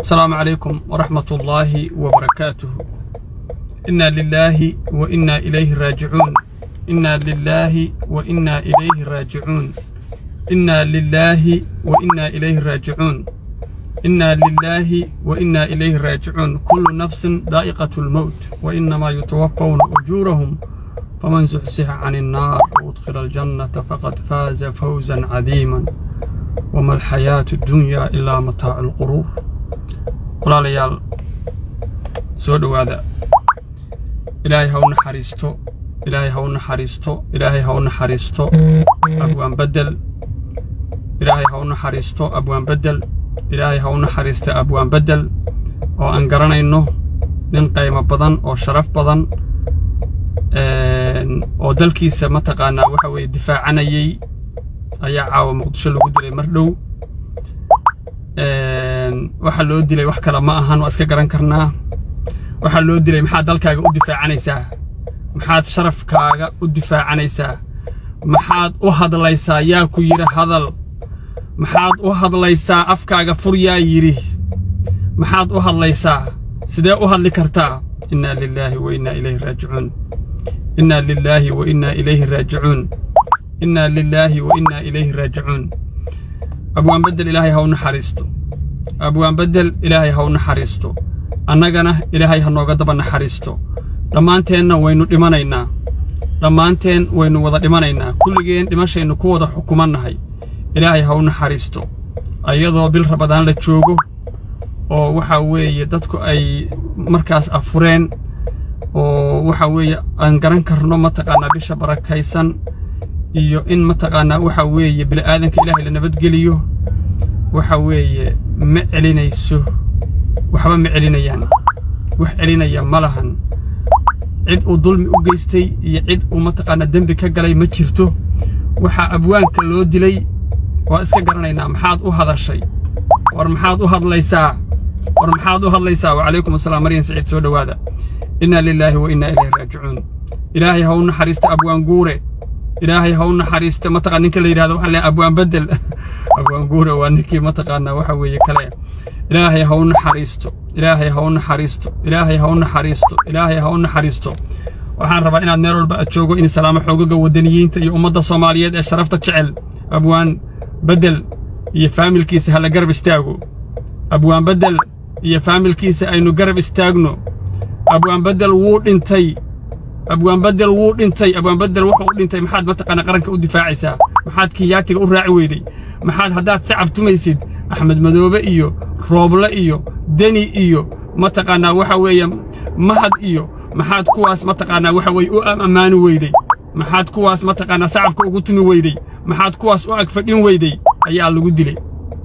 السلام عليكم ورحمة الله وبركاته إنا لله وإنا إليه راجعون إنا لله وإنا إليه راجعون إنا لله وإنا إليه راجعون إنا لله وإنا إليه راجعون كل نفس ذائقة الموت وإنما يتوفون أجورهم فمن زحزح عن النار وأدخل الجنة فقد فاز فوزا عظيما وما الحياة الدنيا إلا متاع الغرور walaalayaal soo dhowaada ilaahay ha u naxariisto ilaahay ha u naxariisto ilaahay ha u naxariisto abwaan bedel ilaahay ha u naxariisto abwaan bedel ilaahay ha u naxariista abwaan bedel oo aan garanayno nin qaymo badan oo sharaf badan oo dalkiisa mataqaanaa waxa weeye difaacanayay ayaa caawa muqdisho lagu dilay mar dhow waxaa loo dilay wax kale ma ahan waa iska garan karnaa waxaa loo dilay maxaad dalkaaga u difaacanaysaa maxaad sharafkaaga u difaacanaysaa maxaad u hadlaysaa yaa ku yidhi hadal maxaad u hadlaysaa afkaaga fur yaa yidhi maxaad u hadlaysaa sidee u hadli kartaa innaa lilaahi wa innaa ilayhi raajicuun innaa lilaahi wa innaa ilayhi raajicuun innaa lilaahi wa innaa ilayhi raajicuun abwaan bedel ilaahay ha u naxariisto abwaan bedel ilaahay ha u naxariisto annagana ilaahay ha nooga daba naxariisto dhammaanteenna waynu dhimanaynaa dhammaanteen waynu wada dhimanaynaa kulligeen dhimashaynu ku wada xukumannahay ilaahay ha u naxariisto iyadoo bil rabadaan la joogo oo waxaa weeye dadku ay markaas afureen oo waxaa weeye aan garan karno mataqaanaa bisha barakaysan iyo in mataqaanaa waxa weeye bini'aadanka ilaahay la nabadgeliyo waxa weeye ma celinayso waxba ma celinayaan wax celinaya ma lahan cid uu dulmi u geystay iyo cid uu mataqaanaa dembi ka galay ma jirto waxaa abwaanka loo dilay waa iska garanaynaa maxaad u hadashay war maxaad u hadlaysaa war maxaad u hadlaysaa wacalaykum asalaam maryan saciid soo dhowaada innaa lilaahi wa innaa ilayhi raajicuun ilaahay ha u naxariista abwaan guure ilaahay ha u naxariista mataqaa ninka la yidhahdo waxaan leeyahay abwaan bedel abwaan guure waa ninkii mataqaanaa waxa weeye kale ilaahay ha u naxariisto ilaahay ha u naxariisto ilaahay ha u naxariisto ilaahay ha u naxariisto waxaan rabaa inaad meel walba aad joogo in salaamo xoogaga waddaniyiinta iyo ummadda soomaaliyeed ee sharafta jecel abwaan bedel iyo faamilkiisa hala garab istaago abwaan bedel iyo faamilkiisa aynu garab istaagno abwaan bedel wuu dhintay abwaan bedel wuu dhintay abwaan bedel wuxuu u dhintay maxaad mataqaanaa qaranka u difaacaysaa maxaad kiyaatiga u raaci weyday maxaad haddaad sacab tumaysid axmed madoobe iyo rooble iyo deni iyo mataqaanaa waxa weeye mahad iyo maxaad kuwaas mataqaanaa waxa weeye u ammaani weyday maxaad kuwaas mataqaanaa sacabka ugu tumi weyday maxaad kuwaas u ag fadhin weyday ayaa lagu dilay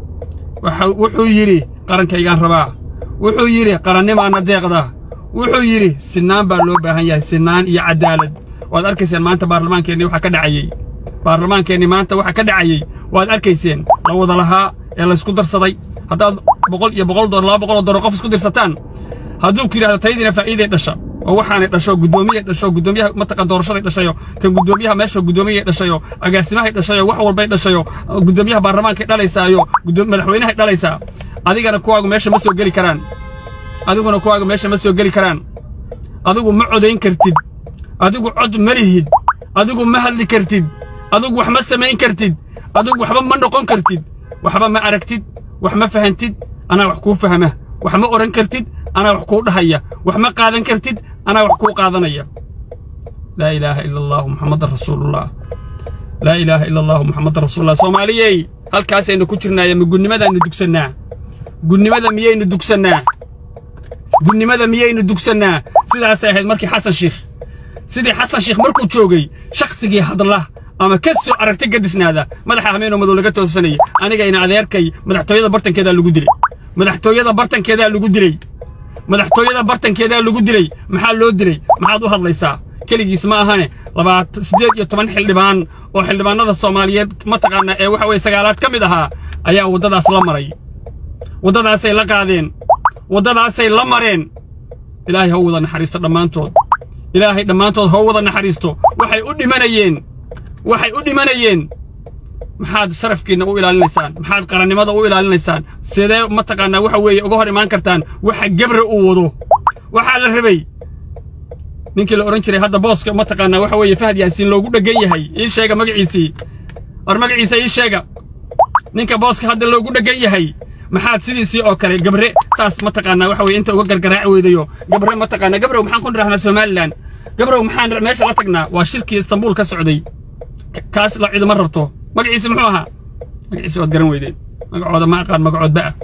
wuxuu yidhi qarankaygaan rabaa wuxuu yidhi qarannimaana deeqda wuxuu yidhi sinnaan baa loo baahan yahay sinnaan iyo caddaalad waad arkayseen maanta baarlamaankeenni waxa ka dhacayey baarlamaankeenni maanta waxa ka dhacayey waad arkayseen la wada lahaa ee laysku darsaday haddaad boqol iyo boqol doollar laba boqoloo doollar qof isku dirsataan hadduu ku yidhahdo tayadiina faa'iiday dhasha oo waxaanay dhasho guddoomiyay dhasho guddoomiyaha mataqan doorashaday dhashayo kan guddoomiyaha meesha guddoomiyay dhashayo agaasimahay dhashayo wax walbay dhashayo guddoomiyaha baarlamaankay dhalaysaayo madaxweynahay dhalaysaa adigana kuwaagu meesha ma soo geli karaan adiguna kuwaaga meesha ma soo geli karaan adigu ma codayn kartid adigu cod ma lihid adigu ma hadli kartid adigu wax ma samayn kartid adigu waxba ma noqon kartid waxba ma aragtid wax ma fahantid anaa wax kuu fahma wax ma odhan kartid anaa wax kuu dhahaya wax ma qaadan kartid anaa wax kuu qaadanaya laa ilaaha ila allahu muxammadan rasuulullah laa ilaaha ila allahu muxammadan rasuulullah soomaaliyey halkaasaynu ku jirnaaya ma gunnimadaaynu dugsannaa gunnimada miyaynu dugsannaa gunnimada miyaynu dugsannaa sidaasay ahayd markii xasan shiikh sidii xasan shiikh markuu joogay shakhsigii hadla ama ka soo aragta gadisnaada madaxa hameenoo madow laga toosanayay anigayna adeerkay madaxtooyada bartankeedaa lagu dilay madaxtooyada bartankeedaa lagu dilay madaxtooyada bartankeedaa lagu dilay maxaa loo dilay maxaad u hadlaysaa keligiis ma ahane labaat siddeed iyo toban xildhibaan oo xildhibaanada soomaaliyeed mataqaanaa ee waxa weye sagaalaad ka mid ahaa ayaa waddadaas la maray waddadaasay la qaadeen waddadaasay la mareen ilaahay ha u wada naxariisto dhammaantood ilaahay dhammaantood ha u wada naxariisto waxay u dhimanayeen waxay u dhimanayeen maxaad sharafkiinna u ilaalinaysaan maxaad qarannimada u ilaalinaysaan sidee mataqaanaa waxa weeye uga hor imaan kartaan waxa gebra uu wado waxaa la rabay ninkii la odhan jiray hadda booska mataqaanaa waxa weeye fahad yaasiin loogu dheggan yahay ii sheega magaciisii war magaciisa ii sheega ninka booska hadda loogu dheggan yahay maxaad sidiisii oo kale gabre saas mataqaanaa waxa weye inta uga gargaraaci weydayo gabre mataqaanaa gabrow maxaan ku nidhahnaa somalilan gabrow maxaan meesha la tagnaa waa shirkii istanbuul ka socday kaas la cidima rabto magaciisi muxuu ahaa magaciisi waad garan weydeen magacooda ma aqaan magacoodba ah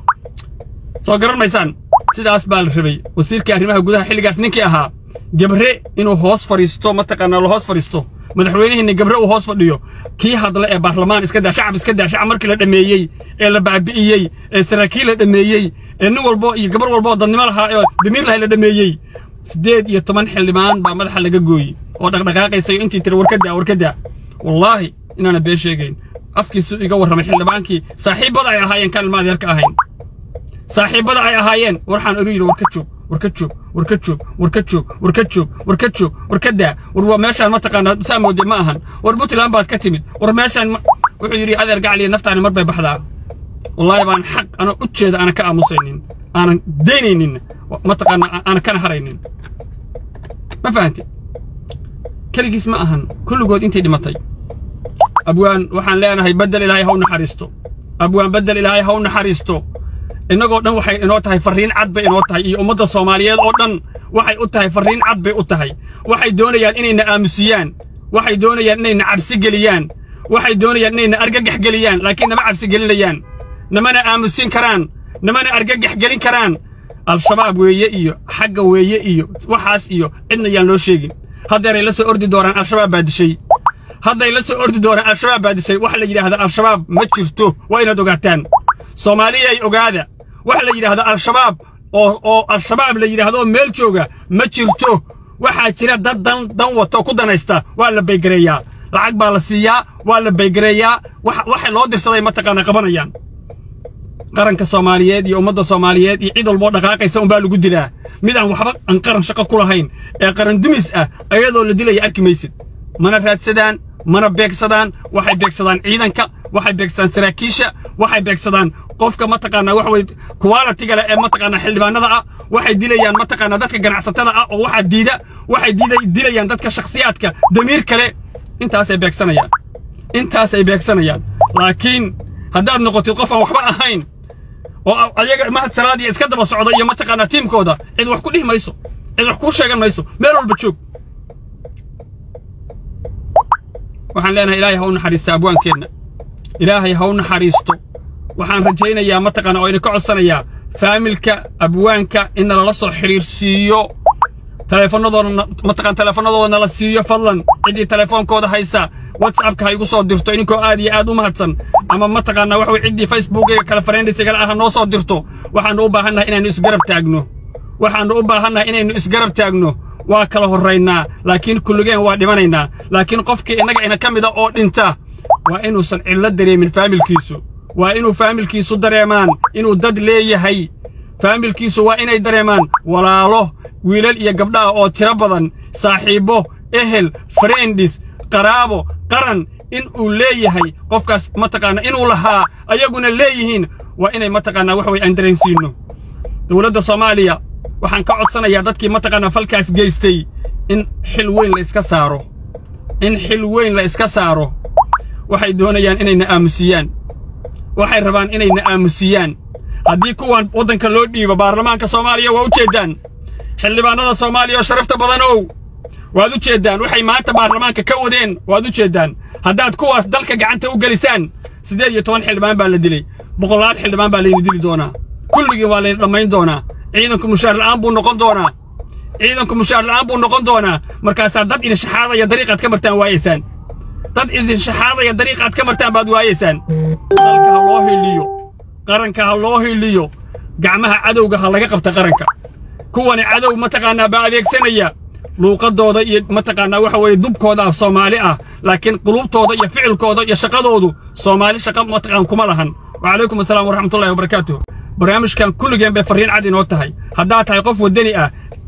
soo garan maysaan sidaas baa la rabay wasiirkii arrimaha gudaha xilligaas ninkii ahaa gabre inuu hoos fadhiisto mataqaanaa la hoos fadhiisto madaxweynihiinna gabre uu hoos fadhiyo kii hadla ee baarlamaan iska daa shacab iska daa shacab markii la dhammeeyey ee la baabi'iyey ee saraakiil la dhammeeyey ee nin walbo iyo gabar walbo oo dadnimo lahaa ee damiir lahay la dhammeeyey siddeed iyo toban xildhibaan baa madaxa laga gooyey oo dhaqdhaqaaqaysayo intii tiri warkadaa warkadaa wallaahi inaana been sheegayn afkiisu iga warramay xildhibaankii saaxiibbada ay ahaayeen kaan ilma adeerka ahayn saaxiibbada ay ahaayeen waxaan oru yidhi warka joog warka joog warka joog warka joog warka joog warka joog warka daa war waa meeshaan mataqaanaa saa moodee ma ahan war puntland baad ka timid war meeshaan wuxuu yidhi adeer gacliya naftaani mar bay baxdaa wallaahi baan xaq ana u jeeda aanan ka aamusaynin aanan daynaynin mataqaanaa aanan kana haraynin ma fahanti keligiis ma ahan kulligood intay dhimatay abwaan waxaan leenahay beddel ilaahay ha u naxariisto abwaan beddel ilaahay ha u naxariisto innagoo dhan waxay inoo tahay farriin cad bay inoo tahay iyo ummadda soomaaliyeed oo dhan waxay u tahay farriin cad bay u tahay waxay doonayaan inayna aamusiyaan waxay doonayaan inayna cabsi geliyaan waxay doonayaan inayna argagax geliyaan laakiin nama cabsi gelinayaan namana aamusin karaan namana argagax gelin karaan al-shabaab weeye iyo xagga weeye iyo waxaas iyo cidna yaan loo sheegin haddeeray la soo ordi doonaan al-shabaab baa dishay hadday la soo ordi doonaan al-shabaab baa dishay waxa la yidhaahda al-shabaab ma jirto waa inaad ogaataan soomaaliyay ogaada waxa la yidhaahda al-shabaab oo oo al-shabaab la yidhaahdo meel jooga ma jirto waxaa jira dad dan dan wato ku danaysta waa la baygareeyaa lacag baa la siiyaa waa la baygareeyaa waxa loo dirsaday mataqaana qabanayaan qaranka soomaaliyeed iyo ummadda soomaaliyeed iyo cid walboo dhaqaaqaysa unbaa lagu dilaa mid aan waxba aan qaran shaqo ku lahayn ee qaran dumis ah ayadoo la dilaya arki maysid mana raadsadaan mana beegsadaan waxay beegsadaan ciidanka waxay beegsadaan saraakiisha waxay beegsadaan qofka mataqaanaa waxa weye qualitiga leh ee mataqaanaa xildhibaanada ah waxay dilayaan mataqaanaa dadka ganacsatada ah oo waxaa diida waxay diida dilayaan dadka shakhsiyaadka damiir kale intaasay beegsanayaan intaasay beegsanayaan laakiin haddaad noqotid qof aan waxba ahayn oo ayaga mahad salaadiya iska daba socda iyo mataqaanaa tiimkooda cid wax ku dhihi mayso cid wax kuu sheegan mayso meel walba joog waxaan leenahay ilaahay ha u naxariista abwaankeenna ilaahay ha u naxariisto waxaan rajaynayaa mataqaana oo idinka codsanayaa faamilka abwaanka in nalala soo xidhiirsiiyo taleefanadooda mataqaan taleefanadooda nala siiyo fadlan ciddii taleefoonkooda haysa whatsappka ha igu soo dirto idinkoo aad iyo aad u mahadsan ama mataqaanaa waxa weye ciddii facebookiga kale fareendisigala ah noo soo dirto waxaannu u baahannahay inaynu isgarab taagno waxaannu u baahannahay inaynu isgarab taagno waa kala horraynaa laakiin kulligeen waa dhimanaynaa laakiin qofkii innaga ina ka mida oo dhinta waa inuusan cidlo dareemin faamilkiisu waa inuu faamilkiisu dareemaan inuu dad leeyahay faamilkiisu waa inay dareemaan walaalo wiilal iyo gabdhaha oo tiro badan saaxiibbo ehel friendis qaraabo qaran in uu leeyahay qofkaas mataqaanaa inuu lahaa ayaguna leeyihiin waa inay mataqaanaa wax way aan dareensiinno dowladda soomaaliya waxaan ka codsanayaa dadkii mataqaanaa falkaas geystay in xil weyn la iska saaro in xil weyn la iska saaro waxay doonayaan inayna aamusiyaan waxay rabaan inayna aamusiyaan haddii kuwan waddanka loo dhiibo baarlamaanka soomaaliya waa u jeeddaan xildhibaannada soomaaliya oo sharafta badanow waad u jeeddaan waxay maanta baarlamaanka ka wadeen waad u jeeddaan haddaad kuwaas dalka gacanta u gelisaan siddeed iyo toban xildhibaan baa la dilay boqolaal xildhibaan baa layna dili doonaa kulligii waa layna dhammayn doonaa ciidanku mushaar la'aan buu noqon doonaa ciidanku mushaar la'aan buu noqon doonaa markaasaa dad idin shaxaadaya dariiqaad ka martaan waayaysaan dad idin shaxaadaya dariiqaad ka martaan baad waayaysaan dalka ha loo hiliyo qaranka ha loo hiliyo gacmaha cadowga ha laga qabta qaranka kuwani cadow mataqaanaa baa adeegsanaya luuqadooda iyo mataqaanaa waxa weeye dubkooda ah soomaali ah laakiin qulubtooda iyo ficilkooda iyo shaqadoodu soomaali shaqa mataqaan kuma lahan wacalaykum asalaam waraxmatullahi wabarakaatuh barnaamijkan kulligeen bay farriin cad inoo tahay haddaad tahay qof waddani ah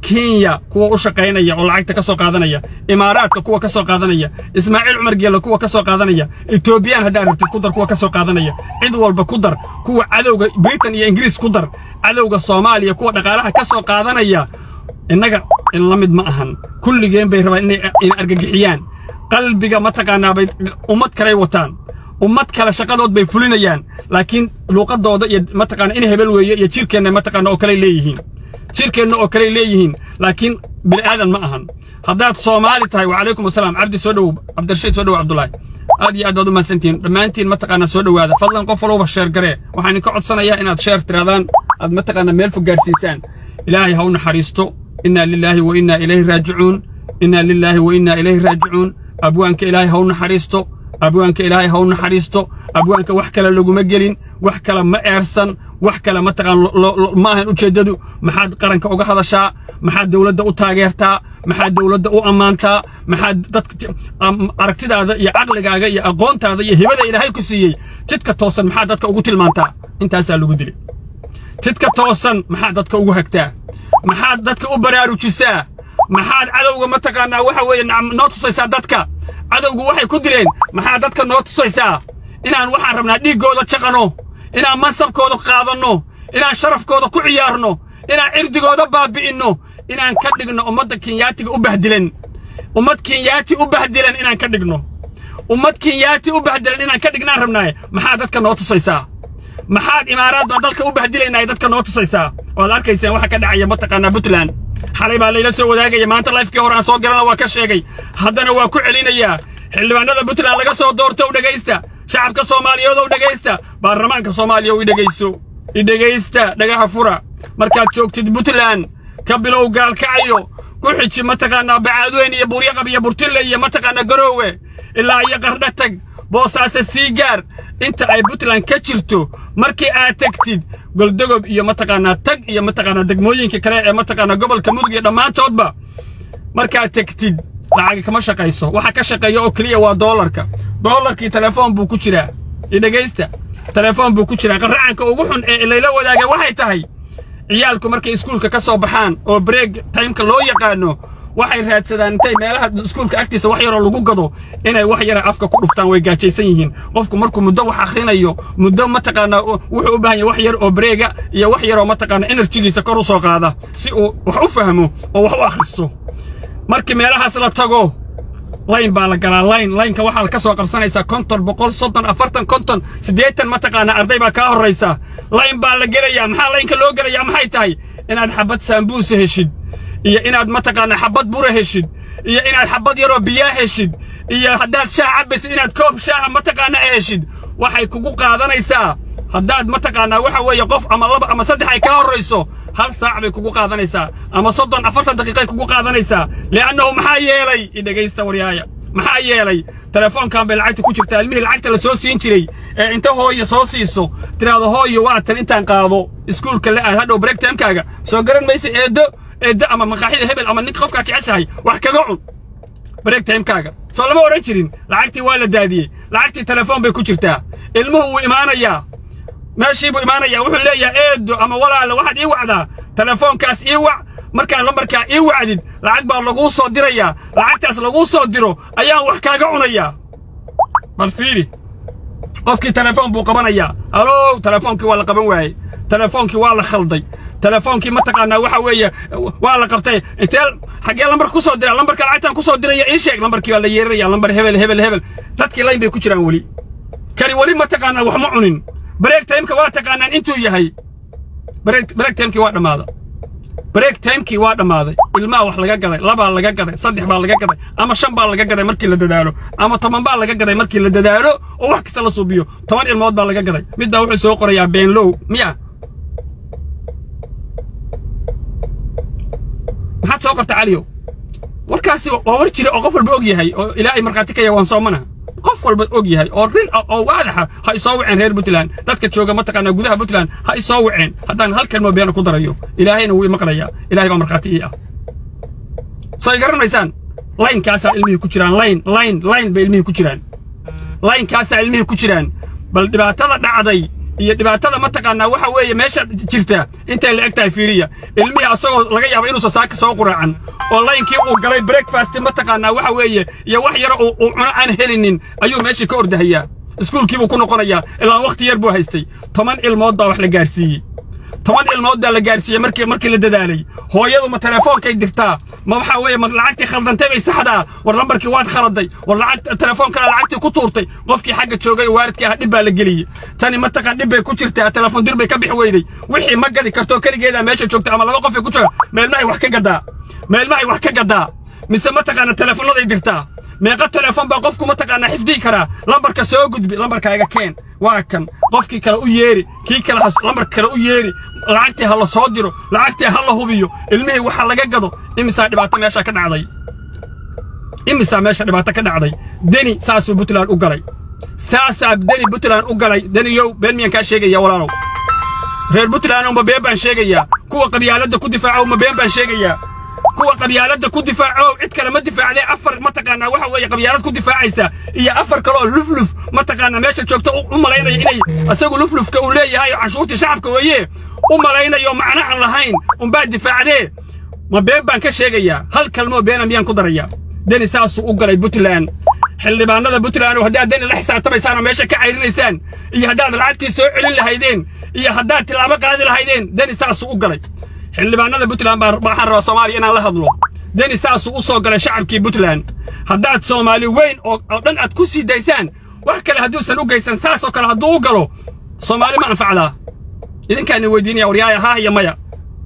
kenya kuwa u shaqaynaya oo lacagta ka soo qaadanaya imaaraadka kuwa ka soo qaadanaya ismaaciil cumar geelle kuwa ka soo qaadanaya etoobiyaan haddaad rabtid ku dar kuwa ka soo qaadanaya cid walba ku dar kuwa cadowga britain iyo ingiriis ku dar cadowga soomaaliya kuwa dhaqaalaha ka soo qaadanaya innaga in la mid ma ahan kulligeen bay rabaan inay ina argagixiyaan qalbiga mataqaanaa bay ummad kaley wataan ummad kale shaqadood bay fulinayaan laakiin luuqadooda iyo mataqaana in hebel weeye iyo jirkeenna mataqaana oo kale leeyihiin jirkeenna oo kale leeyihiin laakiin bini aadan ma ahan haddaad soomaali tahay wacalaykum asalaam cabdi soo dhowow cabdirashiid soo dhowow cabdullaahi aad iyo aad baad u mahadsantihiin dhammaantiin mataqaanaa soo dhowaada fadlan qof walba sheer garee waxaan idinka codsanayaa inaad sheer tiraadaan aad mataqaanaa meel fog gaarsiisaan ilaahay ha u naxariisto inaa lilaahi wa innaa ilayhi raajicuun inaa lilaahi wa innaa ilayhi raajicuun abwaanka ilaahay ha u naxariisto abwaanka ilaahay ha u naxariisto abwaanka wax kale laguma gelin wax kale ma eersan wax kale mataqaan ma ahan ujeeddadu maxaad qaranka uga hadashaa maxaad dawladda u taageertaa maxaad dawladda u ammaantaa maxaad dadka aragtidaada iyo caqligaaga iyo aqoontaada iyo hibada ilaahay ku siiyey jidka toosan maxaad dadka ugu tilmaantaa intaasaa lagu dilay jidka toosan maxaad dadka ugu hagtaa maxaad dadka u baraarujisaa maxaad cadowga mataqaanaa waxa weeye noo tusaysaa dadka cadowgu waxay ku dileen maxaad dadka noo tusaysaa inaan waxaan rabnaa dhiiggooda jaqanno inaan mansabkooda qaadanno inaan sharafkooda ku ciyaarno inaan cirdigooda baabi'inno inaan ka dhigno ummadda kenyaatiga u bahdilan ummad kenyaati u bahdilan inaan ka dhigno ummad kenyaati u bahdilan inaan ka dhignaan rabnaaye maxaad dadka noo tusaysaa maxaad imaaraad baan dalka u bahdilaynaaye dadka noo tusaysaa waad arkaysaan waxa ka dhacaya mataqaanaa puntland xalay baa layla soo wadaagaya maanta lifekii hore aan soo galana waa ka sheegay haddana waa ku celinayaa xildhibaanada puntland laga soo doorto u dhegaysta shacabka soomaaliyeed ow dhegaysta baarlamaanka soomaaliya u idhegayso idhegaysta dhagaha fura markaad joogtid puntland ka bilow gaalkacayo ku xiji mataqaanaa bacaadweyn iyo buuryaqab iyo burtille iyo mataqaanaa garoowe ilaa iyo qardha tag boosaase sii gaar inta ay puntland ka jirto markii aad tegtid goldogob iyo mataqaanaa tag iyo mataqaanaa degmooyinka kale ee mataqaanaa gobolka mudug iyo dhammaantoodba markaad tegtid lacag kama shaqayso waxa ka shaqeeya oo keliya waa doolarka doolarkii telefoon buu ku jiraa idhegaysta telefoon buu ku jiraa qarracanka ugu xun ee layla wadaaga waxay tahay ciyaalku markay iskuulka ka soo baxaan oo breeg timeka loo yaqaano waxay raadsadaan intay meelaha iskuulka agtiisa wax yaroo lagu gado inay wax yara afka ku dhuftaan way gaajaysan yihiin qofku markuu muddo wax akhrinayo muddo mataqaanaa wuxuu u baahan yahay wax yar oo breega iyo wax yaroo mataqaanaa enerjigiisa kor u soo qaada si uu wax u fahmo oo wax u akhristo markii meelahaas la tago layn baa la galaa layn laynka waxaad ka soo qabsanaysaa konton boqol soddon afartan konton siddeetan mataqaanaa arday baa kaa horraysa layn baa la gelayaa maxaa laynka loo gelayaa maxay tahay inaad xabad saambuusa heshid iyo inaad mataqaanaa xabad bura heshid iyo inaad xabad yaroo biyaa heshid iyo haddaad shaah cabbaysid inaad koob shaaha mataqaanaa heshid waxay kugu qaadanaysaa haddaad mataqaanaa waxa weeye qof ama laba ama saddex ay kaa horrayso hal saac bay kugu qaadanaysaa ama soddon afartan daqiiqay kugu qaadanaysaa li'annahu maxaa yeelay idhegaysta waryaaya maxaa yeelay telefoonkan bay lacagta ku jirtaa ilmihii lacagta la soo siin jiray ee inta hooyo soo siiso tiraado hooyo waa tan intaan qaado iskuulka la aad hadhow break timekaaga soo garan maysa eeddo eeddo ama maqaaxida hebel ama ninka qofkaad jeceshahay wax kaga cun break timekaaga soo lama odhan jirin lacagtii waa la daadiyey lacagtii telefoon bay ku jirtaa ilmuhu wuu imaanayaa meeshii buu imaanayaa wuxuu leeyahay eedo ama walaale waxaad ii wacdaa telefoonkaas ii wac markaad lambarkaa ii wacdid lacag baa laguu soo dirayaa lacagtaas laguu soo diro ayaan wax kaaga cunayaa bal fiiri qofkii telefoon buu qabanayaa halow telefoonkii waa la qaban waayey telefoonkii waa la khalday telefoonkii mataqaanaa waxa weeye waa la qabtay intee xaggee lambar ku soo dira lambarka lacagtaan ku soo diraya ii sheeg lambarkii baa la yeeraya lambar hebel hebel hebel dadkii layn bay ku jiraan weli kani weli mataqaanaa wax ma cunin break timeka waa taqaanaan intuu yahay break timekii waa dhammaaday break timekii waa dhammaaday ilmaha wax laga gaday labaa laga gaday saddex baa laga gaday ama shan baa laga gaday markii la dadaalo ama toban baa laga gaday markii la dadaalo oo wax kasta la suubiyo toban ilmood baa laga gaday midbaa wuxuu soo qorayaa beenlow miya maxaad soo qorta caliyow warkaasi waa war jira oo qof walba og yahay oo ilaahay markhaati ka yahay waan soomanaha qof walba og yahay oo rin ah oo waadaxa ha isoo waceen reer puntland dadka jooga mataqaanaa gudaha puntland ha isoo waceen haddaan hal kelmo beena ku darayo ilaahayna wuu imaqlayaa ilaahay baa markhaati ii ah soo ay garanaysaan laynkaasaa ilmihii ku jiraan layn layn layn bay ilmihii ku jiraan laynkaasaa ilmihii ku jiraan bal dhibaatada dhacday iyo dhibaatada mataqaanaa waxa weeye meesha jirta intay la eg tahay fiiriya ilmihii asagoo laga yaabo inuusan saaka soo quraacan oo laynkii uu galay breakfast mataqaanaa waxa weeye iyo wax yar uu cuno aan helinin ayuu meeshii ka ordahayaa iskuulkiibuu ku noqonayaa ilaa wakhti yar buu haystay toban ilmood baa wax la gaarsiiyey toban ilmood baa la gaarsiiyey markii markii la dadaalay hooyadu ma telefoonkay dirtaa ma waxa weeye ma lacagtii khaldantay bay saxdaa war lambarkii waad khaladay war lacag telefoonkana lacagtii ku tuurtay qofkii xagga joogay waaridkii ah dhib baa la geliyey tani mataqaan dhib bay ku jirtaa telefoon dir bay ka bixi weyday wixii ma gadi karto keligeedaa meesha joogta ama laba qof ay ku jooga meelmahay wax ka gadaa meelmahay wax ka gadaa mise mataqaana teleefoonaday dirtaa meeqa telefoon baa qofku mataqaanaa xifdii karaa lambarka soo gudbi lambarkaaga keen waa kan qofkii kale u yeeri kii kale lambarka kale u yeeri lacagtii ha la soo diro lacagtii ha la hubiyo ilmihii waxa laga gado imisaa dhibaato meesha ka dhacday imisaa meesha dhibaato ka dhacday deni saasuu puntland u galay saasaa deni puntland u galay deniyow been miyaan kaa sheegaya walaalow reer puntland uma been baan sheegayaa kuwa qabyaaladda ku difaaca uma been baan sheegayaa kuwa qabyaaladda ku difaaco cid kale ma difaacdee afar mataqaanaa waxa weeye qabyaalad ku difaacaysa iyo afar kale oo lufluf mataqaanaa meesha joogta u malaynaya inay asagu luflufka uu leeyahay oo canshuurtii shacabka weeye u malaynayo macno aan lahayn unbaa difaacdee ma been baan ka sheegayaa hal kalmoo beena miyaan ku darayaa deni saasuu u galay puntland xildhibaanada puntland oo haddaad deni la xisaabtamaysaan oo meesha ka cayrinaysaan iyo haddaad lacagtii soo celin lahaydeen iyo haddaad tilaabo qaadi lahaydeen deni saasuu u galay xildhibaanada puntland baan waxaan rabaa soomaaliya inaan la hadlo deni saasuu u soo galay shacabkii puntland haddaad soomaali weyn oo dhan aad ku sii daysaan wax kale hadduusan u geysan saasoo kale hadduu u galo soomaali ma anfacdaa idinkaani weydiinaya waryaaya haah iyo maya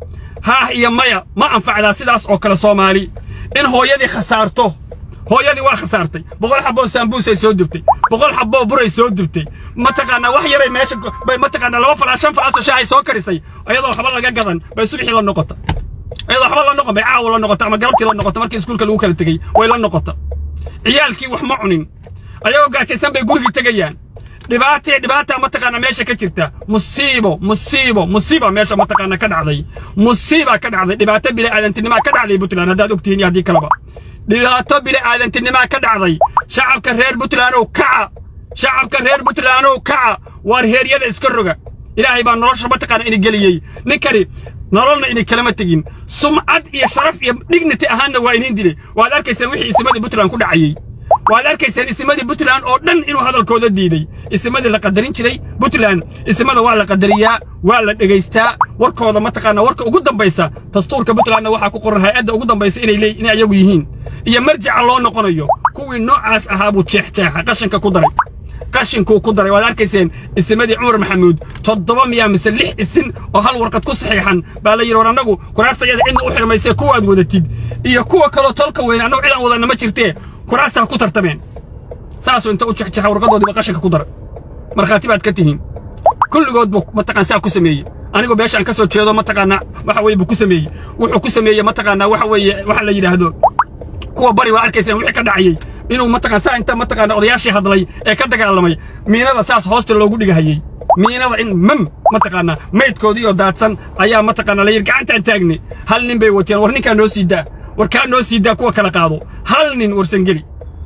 haah iyo maya ma anfacdaa sidaas oo kale soomaali in hooyadii khasaarto hooyadii waa khasaartay boqol xaboo saambuusay soo dubtay boqol xaboo buray soo dubtay mataqaanaa wax yaray meesha bay mataqaanaa laba falaas shan falaasoo shaahay soo karisay iyadoo waxba laga gadan bay subaxii la noqota iyadoo waxba la noqon bay caawa la noqota ama galabtii la noqota markii iskuulka lagu kala tegey way la noqota ciyaalkii wax ma cunin ayagoo gaajaysan bay gurigii tegayaan dhibaatee dhibaata mataqaanaa meesha ka jirta musiibo musiibo musiiba meesha mataqaanaa ka dhacday musiiba ka dhacday dhibaato bini'aadantinimaa ka dhacday puntland haddaad ogtihiin iyo haddii kaleba dhibaato bini'aadantinimaa ka dhacday shacabka reer puntlandow kaca shacabka reer puntlandow kaca waar heeryada iska roga ilaahay baa nolosha mataqaana ini geliyey ninkani nololna ini kalama tegin sumcad iyo sharaf iyo dignity ahaanna waa iniin dilay waad arkaysaan wixii isimadii puntland ku dhacayey waad arkaysaan isimadii puntland oo dhan inuu hadalkooda diiday isimadii la qadarin jiray puntland isimada waa la qadariyaa waa la dhegaystaa warkooda mataqaana warka ugu dambaysa dastuurka puntlandna waxaa ku qoran hay-adda ugu dambaysa inay leey inay ayagu yihiin iyo marjaca loo noqonayo kuwii noocaas ahaa buu jeexjeexa qashinka ku daray qashinkuu ku daray waad arkayseen isimadii cumar maxamuud toddoba miyaa mise lix isin oo hal warqad ku saxiixan baa la yidhi war annagu kuraastayada cidna u xirmaysee kuwaad wadatid iyo kuwa kaloo tolka weyn annagu cidaan wadanna ma jirtee kuraasta ha ku tartameen saasuu inta u jexjexa warqadoodiiba qashinka ku daray markhaati baad ka tihiin kulligood buu mataqaan saa ku sameeyey anigoo meeshaan ka soo jeedo mataqaanaa waxa weeye buu ku sameeyey wuxuu ku sameeyey mataqaanaa waxa weeye waxa la yidhaahdo kuwa bari waa arkayseen wixii ka dhacayey inuu mataqaan saa inta mataqaana odayaashii hadlay ee ka dagaalamay miinada saas hoosta loogu dhigahayey miinada in mam mataqaanaa maydkoodii oo daadsan ayaa mataqaanaa la yidhi gacantaan taagne hal nin bay wateen war ninkaa noo sii daa war kaa noo sii daa kuwa kala qaado hal nin warsangeli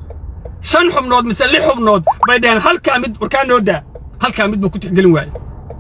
shan xubnood mise lix xubnood bay dhaheen halkaa mid war kaa noo daa halkaa mid buu ku tixgelin waaye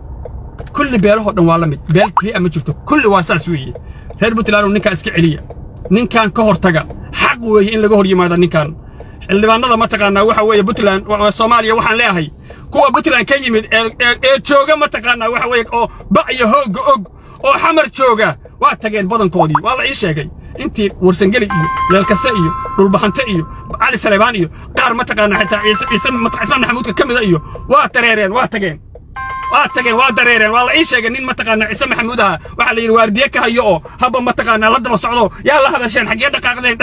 kulli beelahoo dhan waa la mid beel keliya ma jirto kulli waa saas weeye reer puntland ninkaa iska celiya ninkan ka hortaga xaq weeye in laga hor yimaado ninkan xildhibaanada mataqaanaa waxa weeye puntland soomaaliya waxaan leeyahay kuwa puntland ka yimid ee jooga mataqaanaa waxa weeye oo ba iyo hoogga og oo xamar jooga waa tageen badankoodii waa la ii sheegay intii warsangeli iyo leelkase iyo dhulbaxante iyo cali saleebaan iyo qaar mataqaanaa xitaa ciise ciise cismaan maxamuudka ka mida iyo waa dareereen waa tageen waa tageen waa dareereen waa la ii sheegay nin mataqaanaa ciise maxamuud aha waxaa la yidhi waardiye ka hayo oo habba mataqaanaa la daba socdo yaa la hadasheen xaggee dhaqaaqdeen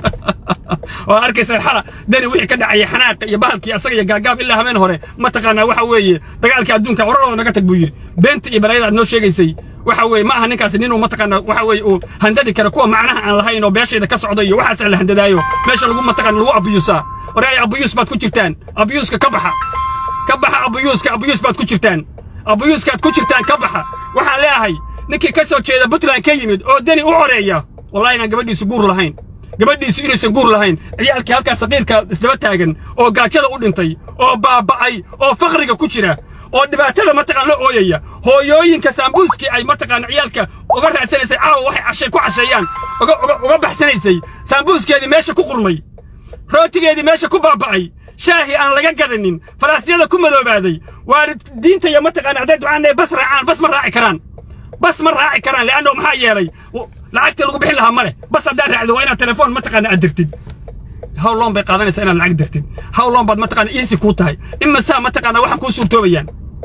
waa arkaysaan xala dani wixii ka dhacayay xanaaqa iyo bahalkii asaga iyo gaagaab ilaa habeen hore mataqaanaa waxa weeye dagaalkii adduunka wararooda naga tag buu yidhi beenta iyo balaayada aad noo sheegaysay waxa weeye ma aha ninkaasi ninuu mataqaanaa waxa weeye uu handadi kara kuwa macnaha aan lahayn oo beeshayda ka socda iyo waxaas la handadaayo meesha lagu mataqaana lagu abuyuusaa waraay abuyuus baad ku jirtaan abuyuuska ka baxa ka baxa abuyuuska abuyuus baad ku jirtaan abuyuuskaad ku jirtaan ka baxa waxaan leeyahay ninkii ka soo jeeda puntland ka yimid oo deni u xoreeya wallahi inaan gabadhiisu guur lahayn gabadhiisu inaysan guur lahayn ciyaalkii halkaa saqiirka isdaba taagan oo gaajada u dhintay oo baaba'ay oo fakriga ku jira oo dhibaatada mataqaan la ooyaya hooyooyinka saambuuskii ay mataqaana ciyaalka uga raadsanaysay caawa waxay cashay ku casheeyaan uga uga uga baxsanaysay saambuuskeedii meesha ku qurmay rootigeedii meesha ku baaba'ay shaahi aan laga gadanin faraasyada ku madoobaaday waalidiinta iyo mataqaana hadday ducaanay bas raacaan bas ma raaci karaan bas ma raaci karaan leanno maxaa yeelay lacagtii lagu bixin lahaa male bas haddaad raacdo waa inaad telefoon mataqaana aad dirtid how long bay qaadanaysaa inaad lacag dirtid how long baad mataqaana easy kuu tahay imasaa mataqaana waxaan kuu suurtoobayaan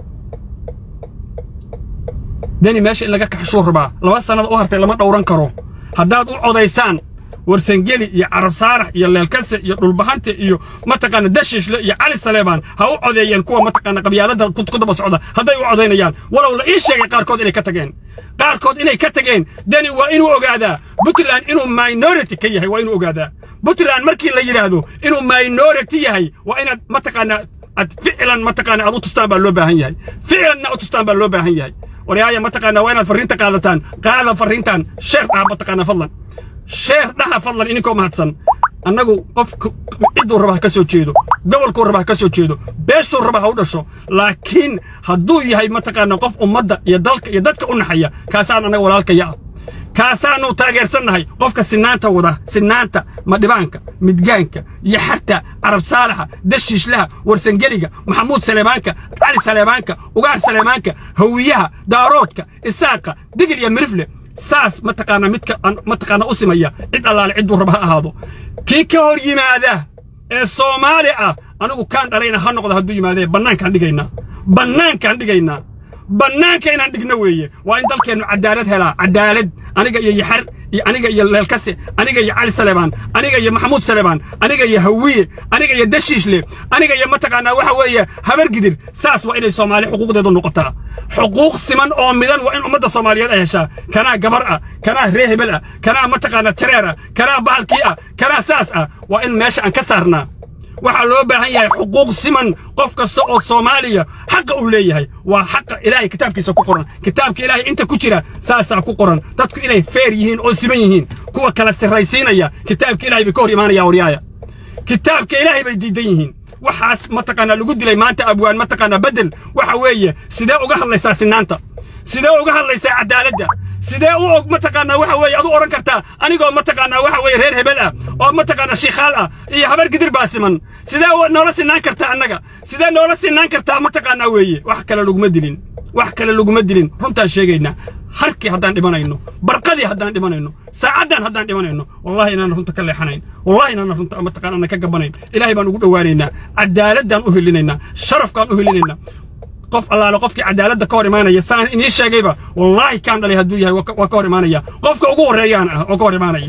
deni meesha in laga kaxshuu rabaa laba sannada u hartay lama dhowran karo haddaad u codaysaan warsangeli iyo carab saarax iyo leelkase iyo dhulbahante iyo mataqaana dashiishle iyo cali saleebaan ha u codeeyeen kuwa mataqaana qabyaalada ku daba socda hadday u codaynayaan walow la ii sheegay qaarkood inay ka tageen qaarkood inay ka tageen deni waa inuu ogaadaa puntland inuu minority ka yahay waa inuu ogaadaa puntland markii la yidhaahdo inuu minority yahay waa inaad mataqaana ad ficlan mataqaana aad u tustaan baa loo baahan yahay ficlanna u tustaan baa loo baahan yahay waryaaya mataqaana waa inaad farriinta qaadataan qaada farriintan sheer dhaha mataqaana fadlan sheer dhaha fadlan ininkoo mahadsan annagu qof cidduu raba ha ka soo jeedo gobolkuu raba ha ka soo jeedo beeshuu raba ha u dhasho laakiin hadduu yahay mataqaana qof ummadda iyo dalka iyo dadka u naxaya kaasaan annaga walaalkaya ah kaasaannu taageersannahay qofka sinaanta wada sinaanta madhibaanka midgaanka iyo xarta carab saalaxa dashiishlaha warsangeliga maxamuud saleebaanka cali saleebaanka ugaar saleebaanka hawiyaha daaroodka isaaqa digil iyo mirifle saas mataqaana midka mataqaana u simaya cid allaale cidduu raba ha ahaado kii ka hor yimaada ee soomaali ah anigu kaan dhalayna ha noqdo hadduu yimaadee bannaankaan dhigaynaa bannaankaan dhigaynaa bannaanka inaan dhigno weeye waa in dalkeennu cadaalad helaa cadaalad aniga iyo yaxar iyo aniga iyo leelkase aniga iyo cali saleebaan aniga iyo maxamuud saleebaan aniga iyo hawiye aniga iyo dashiishle aniga iyo mataqaanaa waxa weeye habargidir saas waa inay soomaali xuquuqdeedu noqotaa xuquuq siman oo midan waa in ummadda soomaaliyeed ay heshaa kanaa gabar ah kanaa ree hebel ah kanaa mataqaana jareer ah kanaa bahalkii ah kanaa saas ah waa in meesha aan ka saarnaa waxaa loo baahan yahay xuquuq siman qof kasta oo soomaaliya xaqa uu leeyahay waa xaqa ilaahay kitaabkiisa ku qoran kitaabka ilaahay inta ku jira saasaa ku qoran dadku inay feer yihiin oo siman yihiin kuwa kala sirraysiinaya kitaabka ilaahay bay ka hor imaanaya waryaaya kitaabka ilaahay bay diidan yihiin waxaas mataqaanaa lagu dilay maanta abwaan mataqaanaa bedel waxa weeye sidee uga hadlaysaa sinaanta sidee uga hadlaysaa cadaaladda sidee u og mataqaanaa waxa weeye adu odhan kartaa anigoo mataqaanaa waxa weeye reer hebel ah oo mataqaanaa shiikhaal ah iyo habar gidir baa siman sidee noola sinaan kartaa annaga sidee noola sinaan kartaa mataqaanaa weeye wax kale laguma dilin wax kale laguma dilin runtaan sheegaynaa harkii haddaan dhimanayno barqadii haddaan dhimanayno saacaddan haddaan dhimanayno wallahi inaanan runta ka leexanayn wallahi inaanan runta mataqaanaa ka gabanayn ilaahay baan ugu dhowaanaynaa cadaaladaan u helinaynaa sharafkaan u helinaynaa qof allaale qofkii cadaaladda ka hor imaanaya saan inii sheegayba wallaahi kaan dhalay hadduu yahay waa ka hor imaanaya qofka ugu horreeyaan ah oo ka hor imaanaya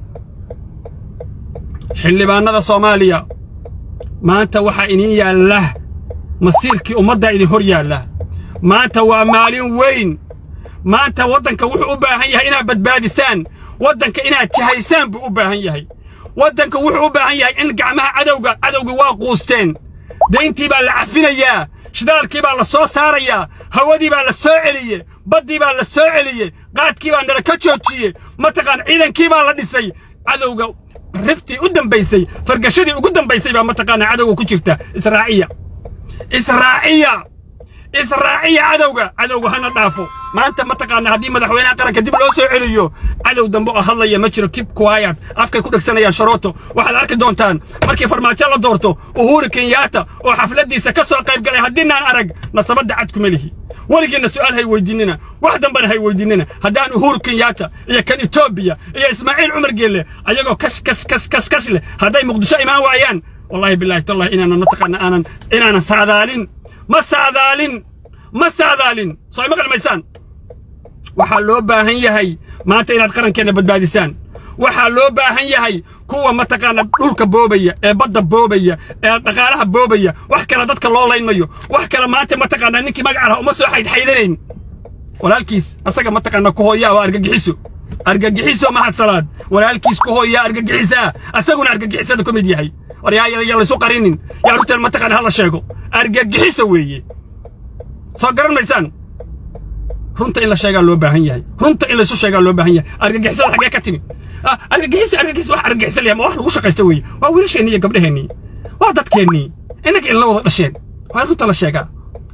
xildhibaanada soomaaliya maanta waxaa iniin yaalla masiirkii ummaddaa idin hor yaalla maanta waa maalin weyn maanta waddanka wuxuu u baahan yahay inaad badbaadisaan waddanka inaad jahaysaan buu u baahan yahay waddanka wuxuu u baahan yahay in gacmaha cadowga cadowgii waa quusteen dayntii baa la cafinayaa shidaalkii baa la soo saarayaa hawadii baa la soo celiye baddii baa la soo celiye qaadkii baa nala ka joojiye mataqaan ciidankii baa la dhisay cadowga riftii u dambaysay fargashadii ugu dambaysay baa mataqaanaa cadowga ku jirta israaciya israaciya israaciya cadowga cadowga hana dhaafo maanta mataqaanaa haddii madaxweynaha qaranka dib loo soo celiyo cadow dambe oo hadlaya ma jiro kib kuwaayad afkay ku dhegsanayaan sharooto waxaad arki doontaan markii farmaajo la doorto uhuru kenyaata oo xafladdiisa ka soo qayb galay haddiinaan arag nasabadda cad kuma lihi weligiinna su'aal hay weydiinina wax dambena hay weydiinina haddaan uhuru kenyaata iyo kan etoobiya iyo ismaaciil cumar geelle ayagoo kash kash kash kash kash leh hadday muqdisho imaan waayaan wallahi billahi tallahi inaanan mataqaana aanan inaanan saadaalin ma saadaalin ma saadaalin soo ima qalmaysaan waxaa loo baahan yahay maanta inaad qarankeenna badbaadisaan waxaa loo baahan yahay kuwa mataqaana dhulka boobaya ee badda boobaya ee dhaqaalaha boobaya wax kale dadka loo laynmayo wax kale maanta mataqaana ninkii magaca laha uma soo xaydxaydanayn walaalkiis asaga mataqaana ku hooyaa waa argagixiso argagixiso mahadsalaad walaalkiis ku hooyaa argagixisaa asaguna argagixisada ku mid yahay war yaa yaa laysu qarinin yaa rugteen mataqaana hala sheego argagixiso weeye soo garan maysaan runta in la sheegaa loo baahan yahay runta in laysu sheegaa loo baahan yahay argagixisada xaggee ka timi argagixis argagixis wax argagixisa leeyahay ma wax lagu shaqaysta weeye waa wiilasheennii iyo gabdhaheennii waa dadkeennii innaka inla wada dhasheen waa in runta la sheegaa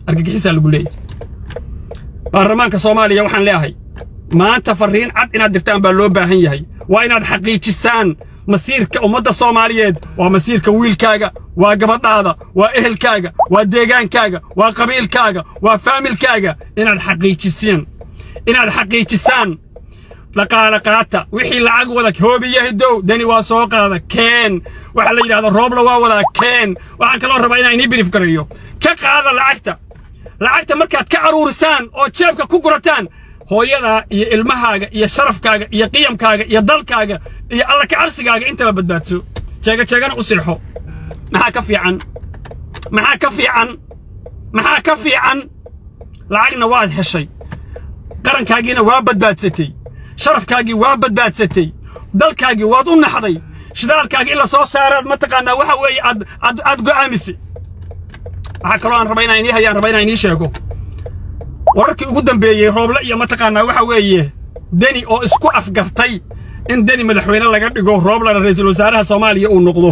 argagixisaa lagu leeyahy baarlamaanka soomaaliya waxaan leeahay maanta farriin cad inaad dirtaan baa loo baahan yahay waa inaad xaqiijisaan masiirka ummadda soomaaliyeed waa masiirka wiilkaaga waa gabadhaada waa ehelkaaga waa deegaankaaga waa qabiilkaaga waa faamilkaaga inaad xaqiijiseen inaad xaqiijisaan dhaqaale qaata wixii lacag wada hoobiyahidow deni waa soo qaada keen waxa la yidhahda roobla waa wadaa keen waxaan kaloo rabaa inaan inii birif gareeyo ka qaada lacagta lacagta markaad ka aruurisaan oo jeebka ku gurataan hooyadaa iyo ilmahaaga iyo sharafkaaga iyo qiyamkaaga iyo dalkaaga iyo alla kacabsigaaga intaba badbaadso jeega jeegana u silxo maxaa ka fiican maxaa ka fiican maxaa ka fiican lacagna waad heshay qarankaagiina waa badbaadsatay sharafkaagii waa badbaadsatay dalkaagii waad u naxday shidaalkaagii in la soo saaraad mataqaanaa waxa weeye aad aad aad go'aamisay waxaa kaloo aan raba inaan inii hayaan raba inaan inii sheego wararkii ugu dambeeyey rooble iyo mataqaanaa waxa weeye deni oo isku afgartay in deni madaxweyne laga dhigo rooblana ra'iisul wasaaraha soomaaliya uu noqdo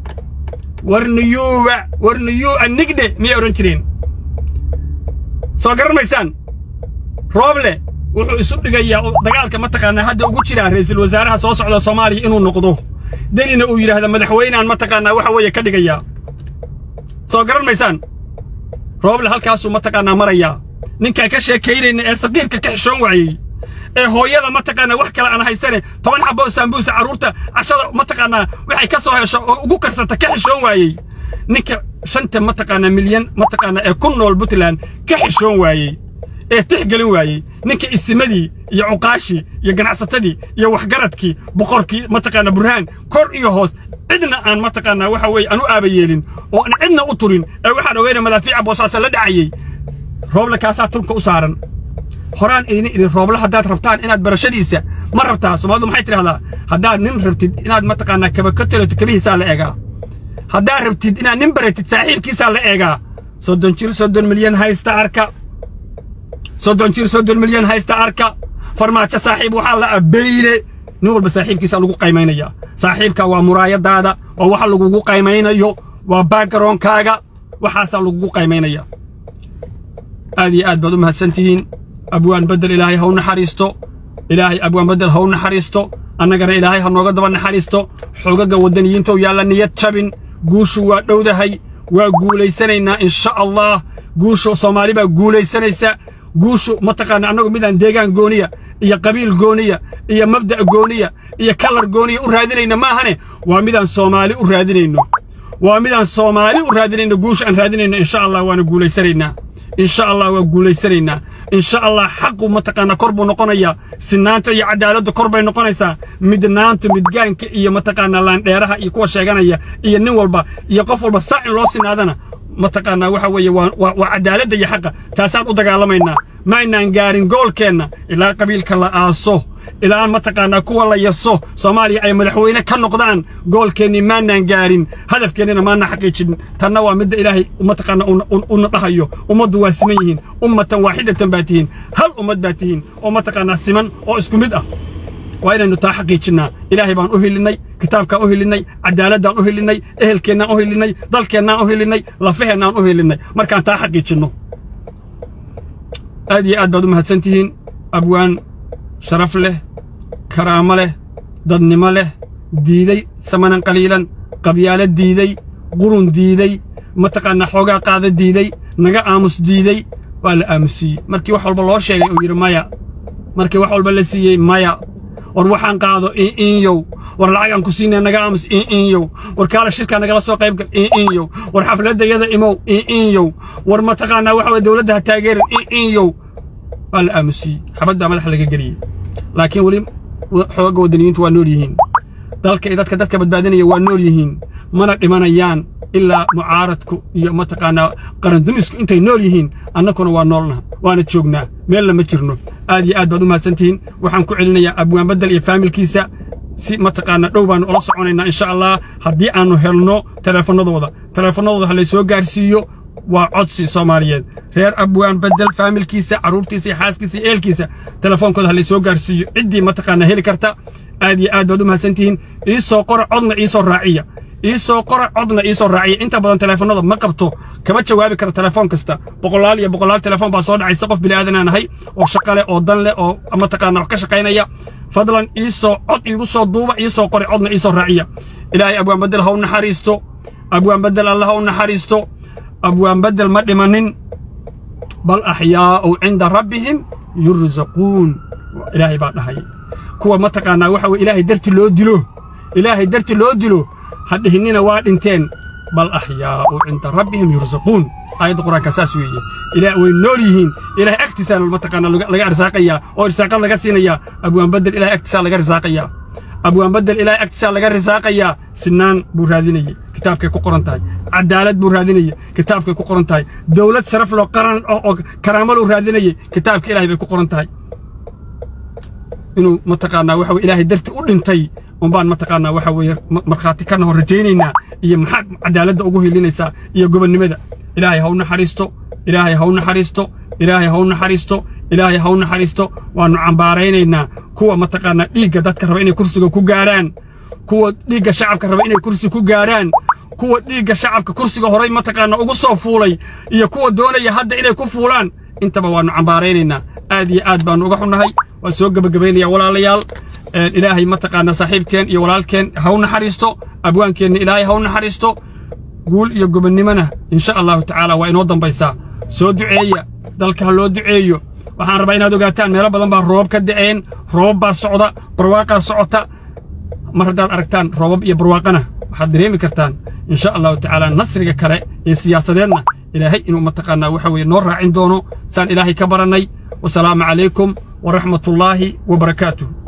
warniyuuba warniyuu'a nigdhe miyay odhan jireen soo garan maysaan rooble wuxuu isu dhigayaa dagaalka mataqaanaa hadda ugu jiraa ra'iisul wasaaraha soo socda soomaaliya inuu noqdo denina uu yidhaahda madaxweynaan mataqaanaa waxa weeye ka dhigayaa soo garan maysaan rooble halkaasuu mataqaanaa marayaa ninkaan ka sheekaynayna ee saqiirka ka xishoon waayey ee hooyada mataqaanaa wax kale aan haysane toban xaboo saambuusa carruurta cashada mataqaanaa waxay ka soo hesho oo ugu karsata ka xishoon waayey ninka shanta mataqaanaa milyan mataqaanaa ee ku nool puntland ka xishoon waayey ee tixgelin waayey ninka isimadii iyo cuqaashii iyo ganacsatadii iyo waxgaradkii boqorkii mataqaanaa burhaan kor iyo hoos cidna aan mataqaanaa waxa weeye aan u aaba yeelin oo aan cidna u turin ee waxaan ogeyna madaafiica boosaasa la dhacayey rooble kaasaa turka u saaran horaan ayna idin rooble haddaad rabtaan inaad barashadiisa ma rabtaa soomaalidu maxay tidhahdaa haddaad nin rabtid inaad mataqaanaa kaba ka talato kabihiisaa la eegaa haddaad rabtid inaad nin baratid saaxiibkiisaa la eegaa soddon jir soddon milyan haysta arka soddon jir soddon milyan haysta arka farmaajo saaxiib waxaa la abeyle nin walba saaxiibkiisa lagu qaymaynaya saaxiibka waa muraayadaada waa waxa lagugu qaymaynayo waa backgrownkaaga waxaasaa lagugu qaymaynaya aad iyo aad baad u mahadsan tihiin abwaan beddel ilaahay ha u naxariisto ilaahay abwaan beddel ha u naxariisto annagana ilaahay ha nooga daba naxariisto xoogaga waddaniyiintow yaalla niyad jabin guushu waa dhowdahay waa guulaysanaynaa insha allah guushu soomaali baa guulaysanaysa guushu mataqaana annagu midaan deegaan gooniya iyo qabiil gooniya iyo mabda' gooniya iyo kalar gooniya u raadinayna maahane waa midaan soomaali u raadinayno waa midaan soomaali u raadinayno guusha aan raadinayno insha allah waana guulaysanaynaa insha allah waa guulaysanaynaa insha allah xaqu mataqaanaa kor buu noqonayaa sinaanta iyo cadaaladda kor bay noqonaysaa midnaanta midgaanka iyo mataqaanaa laandheeraha iyo kuwa sheeganaya iyo nin walba iyo qof walba saa in loo sinaadana mataqaanaa waxa weeye waa cadaaladda iyo xaqa taasaan u dagaalamaynaa ma aynaan gaarin goolkeenna ilaa qabiilka la aaso ilaa mataqaanaa kuwa la yaso soomaaliya ay madaxweyne ka noqdaan goolkeennii maanaan gaarin hadafkeennina maana xaqiijin tanna waa midda ilaahay mataqaanaa una dhahayo ummaddu waa siman yihiin ummatan waaxidatan baa tihiin hal ummad baa tihiin oo mataqaanaa siman oo isku mid ah waa inaynu taa xaqiijinnaa ilaahay baan u helinnay kitaabkaan u helinnay cadaaladaan u helinnay ehelkeennaan u helinnay dalkeennaan u helinnay lafaheennaan u helinnay markaan taa xaqiijinno aad iyo aad baad u mahadsan tihiin abwaan sharaf leh karaamo leh dadnimo leh diiday samanan qaliilan qabyaalo diiday qurun diiday mataqaanaa xoogaa qaada diiday naga aamus diiday waa la aamusiiyey markii wax walba loo sheegay uu yidhi maya markii wax walba la siiyey maya war waxaan qaado iinyow war lacag aan ku siinaya naga aamus iinyow war kaala shirkaa nagala soo qaybgal iinyow war xafladayada imow iinyow war mataqaanaa waxa weye dowladda ha taageerin iinyow waa la aamusiyey xabaddaa madaxa laga geliyey laakiin weli xooga waddaniyiintu waa nool yihiin dalka iyo dadka dadka badbaadinaya waa nool yihiin mana dhimanayaan ilaa mucaaradku iyo mataqaanaa qarandumisku intay nool yihiin annakuna waa noolnaha waana joognaa meelna ma jirno aad iyo aad baad u mahadsantihiin waxaan ku celinayaa abwaan beddel iyo faamilkiisa si mataqaanaa dhow baannu ula soconaynaa insha allah haddii aannu helno teleefannadooda teleefannadooda ha laysoo gaarsiiyo waa codsi soomaaliyeed reer abwaan beddel faamilkiisa carruurtiisa iyo xaaskiisa iyo eelkiisa telefoonkooda ha laysoo gaarsiiyo ciddii mataqaanaa heli karta aad iyo aad baad u mahadsantihiin ii soo qora codna ii soo raaciya ii soo qora codna ii soo raaciya inta badan teleefanada ma qabto kama jawaabi kara telefoon kasta boqolaal iyo boqolaal telefoon baa soo dhacaysa qof bini'aadanaan ahay oo shaqo leh oo dan leh oo mataqaana wax ka shaqaynaya fadlan ii soo cod iigu soo duuba ii soo qori codna ii soo raaciya ilaahay abwaan bedel ha u naxariisto abwaan bedel allah ha u naxariisto abwaan bedel ma dhimanin bal axyaa'u cinda rabbihim yurzaquun ilaahay baa dhahay kuwa mataqaanaa waxa weye ilaahay darti loo dilo ilaahay darti loo dilo ha dhihinnina waa dhinteen bal axyaa'u cinda rabbihim yurzaquun aayadda qur-aanka saas weeye ilaah way nool yihiin ilaahay agtiisaa mataqaana laga arsaaqayaa oo irsaaqad laga siinayaa abwaan bedel ilahay agtiisaa laga risaaqayaa abwaan bedel ilaahay agtiisaa laga risaaqayaa sinaan buu raadinayey kitaabkay ku qoran tahay cadaalad buu raadinayey kitaabkay ku qoran tahay dowlad sharaf loo qaran oo karaamo luu raadinayey kitaabka ilaahay bay ku qoran tahay inuu mataqaanaa waxa weye ilaahay darti u dhintay unbaan mataqaanaa waxa weeye markhaati ka nahor rajaynaynaa iyo maxaad cadaaladda ugu hilinaysaa iyo gobonnimada ilaahay ha u naxariisto ilaahay ha u naxariisto ilaahay ha u naxariisto ilaahay ha u naxariisto waannu cambaaraynaynaa kuwa mataqaanaa dhiigga dadka raba inay kursiga ku gaarhaan kuwa dhiigga shacabka raba inay kursi ku gaarhaan kuwa dhiigga shacabka kursiga horay mataqaanaa ugu soo fuulay iyo kuwa doonaya hadda inay ku fuulaan intaba waannu cambaaraynaynaa aad iyo aad baannu uga xunnahay waan soo gebagabaynayaa walaalayaal ilaahay mataqaanaa saaxiibkeen iyo walaalkeen ha u naxariisto abwaankeenna ilaahay ha u naxariisto guul iyo gobonnimona insha allahu tacaala waa inoo dambaysaa soo duceeya dalka ha loo duceeyo waxaan rabaa inaad ogaataan meelo badan baa roobab ka da'een roobab baa socda barwaaqaa socota mar haddaad aragtaan roobab iyo barwaaqana waxaad dareemi kartaan insha allahu tacaala nasriga kale ee siyaasadeedna ilaahay inuu mataqaanaa waxa weeye noo raacin doono saan ilaahay ka barannay wasalaamu calaykum waraxmatullaahi wabarakaatuh